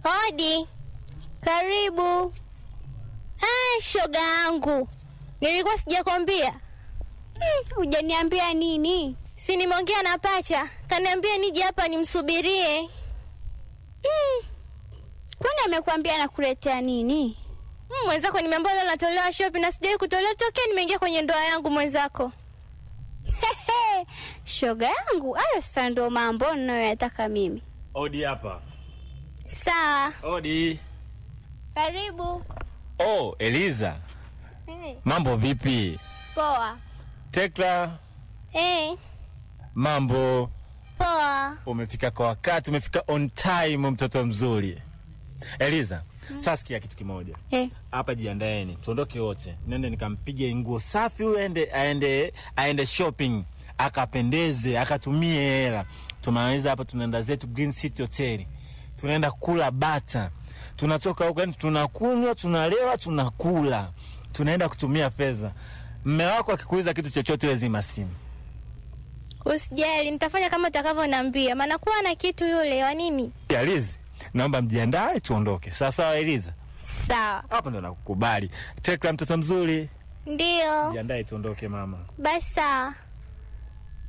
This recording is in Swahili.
Odi, karibu. Ah, shoga yangu, nilikuwa sijakwambia. Hujaniambia nini? Si nimeongea na pacha, kaniambia nije hapa nimsubirie. Kwani amekwambia nakuletea nini? Mm, mwenzako nimeambiwa leo natolewa shopping na sijawahi kutolewa tokea nimeingia kwenye ndoa yangu mwenzako. Hehe, shoga yangu, hayo sasa ndo mambo ninayoyataka mimi. Odi hapa. Sawa, Odi. karibu. Oh, Eliza. Hey. Mambo vipi? Poa. Tekla, Hey, mambo. poa. Umefika kwa wakati, umefika on time mtoto mzuri. Eliza, sasa sikia kitu kimoja. Eh. Hapa jiandaeni, tuondoke wote. Nende nikampige nguo safi huyu aende aende aende shopping, akapendeze, akatumie hela. Tumaliza hapa tunaenda zetu Green City Hotel. Tunaenda kula bata. Tunatoka huko yani tunakunywa, tunalewa, tunakula. Tunaenda kutumia fedha. Mme wako akikuuliza kitu chochote wewe zima simu. Usijali, nitafanya kama utakavyoniambia, maana kuwa na kitu yule wa nini. Eliza, naomba mjiandae tuondoke. Sawa sawa Eliza. Sawa, Hapa ndo nakukubali. Tekla mtoto mzuri. ndio Jiandae tuondoke mama. basi. Sawa.